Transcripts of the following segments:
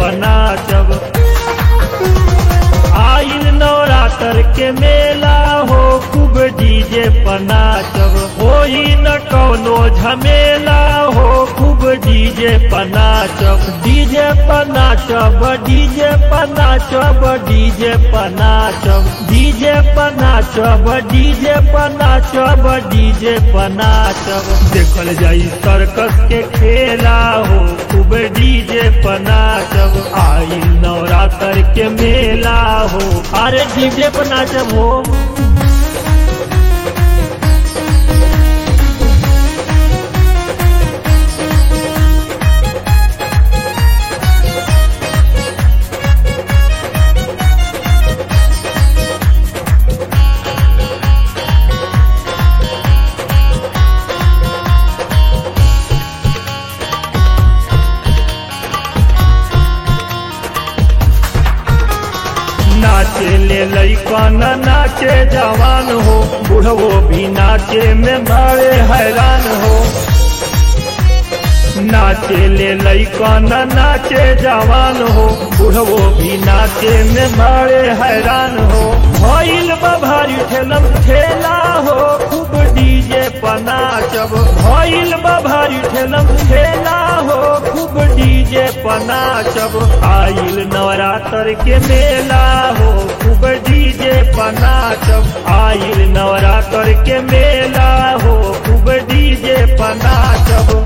पनाचब आइल नवरात्र के मेला हो खूब डीजे पनाचब होई न कौनो झमेला हो खूब डीजे पनाचब डीजे पनाचब डीजे पनाचब डीजे पनाचब डीजे पनाचब डीजे पनाचब डीजे पनाचब देखल जाई सर्कस के खेला हो खूब डीजे पनाचब आइल नवरात्र के मेला हो अरे डीजे पनाचब हो नाचे ले लैकन नाचे जवान हो बुढ़वो भी नाचे में बड़े हैरान हो नाचे ले लैकन नाचे जवान हो बुढ़वो भी नाचे में बड़े हैरान हो भइल भारी ठेलम ठेला हो खूब डीजे पनाचब भइल भारी ठेलम ठेला हो खूब डीजे पनाचब आइल नवरात्र के मेला हो खूब डीजे पनाचब आइल नवरात्र के मेला हो खूब डीजे पनाचब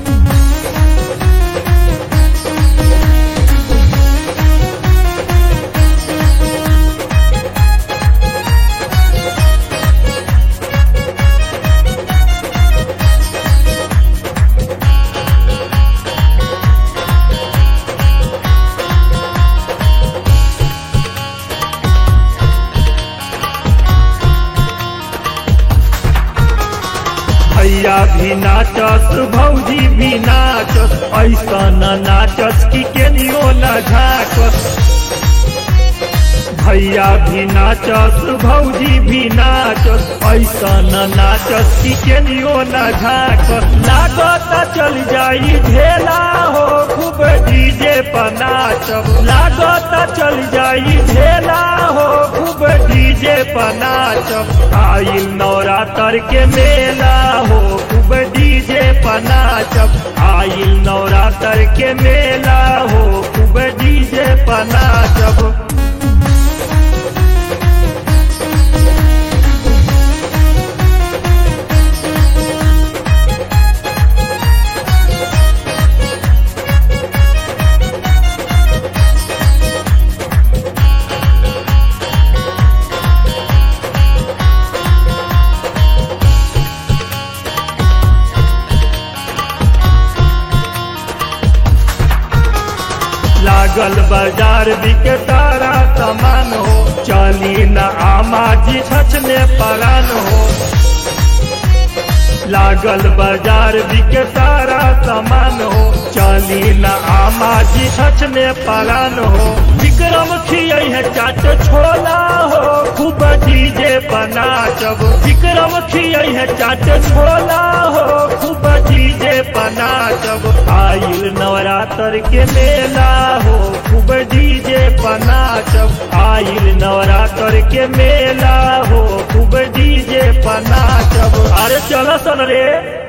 भैया भी नाचस भौजी भी नाचस ऐसा न नाचस कि केनियो न झाकस भैया भी नाचस भौजी भी नाचस ऐसा न नाचस कि केनियो न झाकस लागत चल जाई ढेला हो खूब डीजे पर नाचब लागत चल जाई ढेला हो खूब डीजे पर नाचब आइल नवरात्र के मेला हो खूब डीजे पर नाचब आइल नवरात्र के मेला हो खूब डीजे पर नाचब लागल बाजार बिके तारा सामान हो चली न आमा जी छछ में परान हो लागल बाजार बिके तारा सामान हो चली न आमा जी छछ में परान हो विक्रम खियै है चाट छोला हो खूब डीजे पनाचब विक्रम खियै है चाट छोला हो खूब डीजे पनाचब आइल नवरात्र के मेला हो खूब डीजे पनाचब आइल नवरात्र के मेला हो खूब डीजे पनाचब अरे चलो सन रे